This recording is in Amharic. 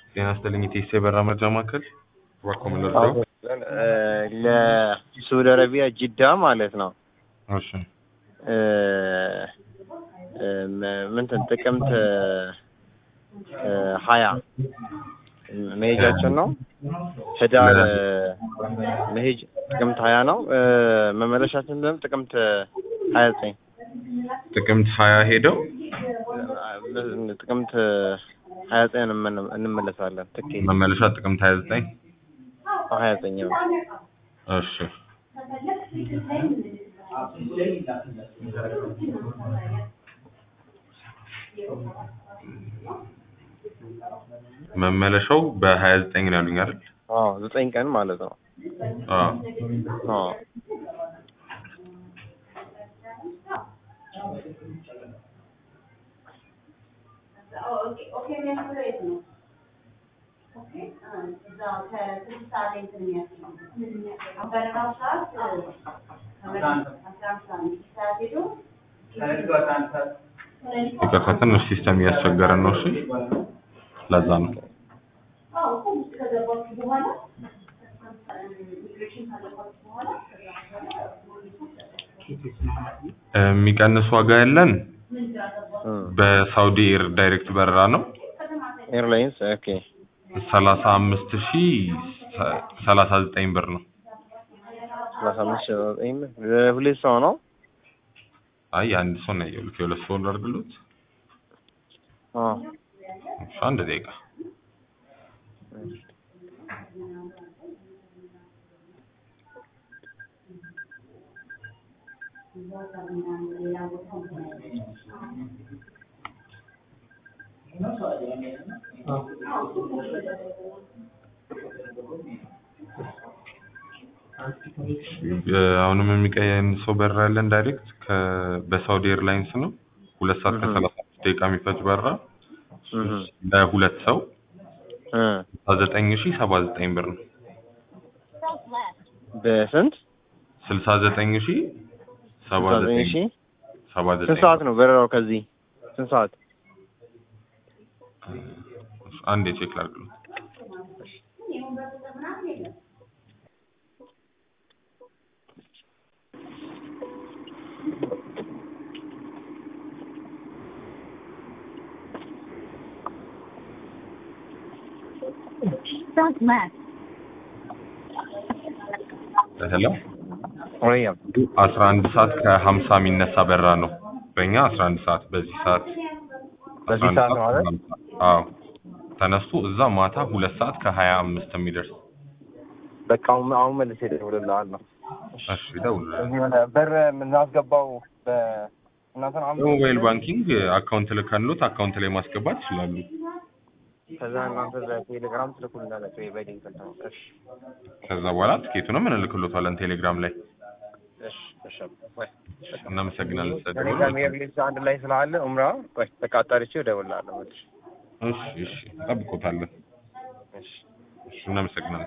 ጤና ይስጥልኝ ኢቴስ የበራ መርጃ ማዕከል እባክዎ ምን ልርዳው? ለሳውዲ አረቢያ ጅዳ ማለት ነው። እሺ እ ምንትን ጥቅምት እ ሀያ መሄጃችን ነው። ህዳር መሄጅ ጥቅምት ሀያ ነው። እ መመለሻችን ደግሞ ጥቅምት ሀያ ዘጠኝ ጥቅምት ሀያ ሄደው ጥቅምት ሀያ ዘጠኝ እንመለሳለን። ትኬት መመለሻ ጥቅምት ሀያ ዘጠኝ ሀያ ዘጠኝ ነው። እሺ መመለሻው በሀያ ዘጠኝ ነው ያሉኝ አይደል? አዎ ዘጠኝ ቀን ማለት ነው። አዎ አዎ ይቅርታ ትንሽ ሲስተም እያስቸገረን ነው። እሺ ለዛ ነው። የሚቀንስ ዋጋ ያለን በሳውዲ ኤር ዳይሬክት በረራ ነው። ኤርላይንስ ኦኬ ሰላሳ አምስት ሺ ሰላሳ ዘጠኝ ብር ነው። ሰላሳ አምስት ሺህ ዘጠኝ ሁለት ሰው ነው። አይ አንድ ሰው ነው ያየሁት። የሁለት ሰው ላድርግሎት። አዎ እሺ አንድ ደቂቃ አሁንም የሚቀንሰው በረራ ያለን ዳይሬክት በሳውዲ ኤርላይንስ ነው። ሁለት ሰዓት ከሰላሳ አምስት ደቂቃ የሚፈጅ በረራ ለሁለት ሰው እ ዘጠኝ ሺ ሰባ ዘጠኝ ብር ነው። በስንት ስልሳ ዘጠኝ ሺ ሰባ ዘጠኝ ዘጠኝ ሺህ ሰባ ስንት ዘጠኝ ሰዓት ነው በረራው ከዚህ ስንት ሰዓት? አንድ ቼክ ላድርግሎት። Front left. ሄሎ ወይ አስራ አንድ ሰዓት ከሀምሳ የሚነሳ በረራ ነው። በእኛ አስራ አንድ ሰዓት በዚህ ሰዓት በዚህ 11 ሰዓት ነው አይደል? ከሀምሳ አዎ ተነስቶ እዛ ማታ ሁለት ሰዓት ከሀያ አምስት የሚደርስ በቃ አሁን አሁን መልሼ እደውልልሃለሁ። እሺ ደውል። እዚህ ሆነ በር የምናስገባው በእናንተ ነው አሁን በሞባይል ባንኪንግ አካውንት ልከንሎት አካውንት ላይ ማስገባት ይችላሉ። ከዛ እናንተ በቴሌግራም ትልኩልናላችሁ ወይ በሊንክ ነው? እሺ ከዛ በኋላ ትኬቱንም እንልክሎታለን ቴሌግራም ላይ። እሺ እሺ ወይ እናመሰግናለን ስለደወሉ። ቴሌግራም ኤርሊንስ አንድ ላይ ስላለ ኡምራ ቆይ በቃ አጣርቼ እደውልልሃለሁ። እሺ እሺ እሺ እንጠብቆታለን። እሺ እሺ እናመሰግናለን።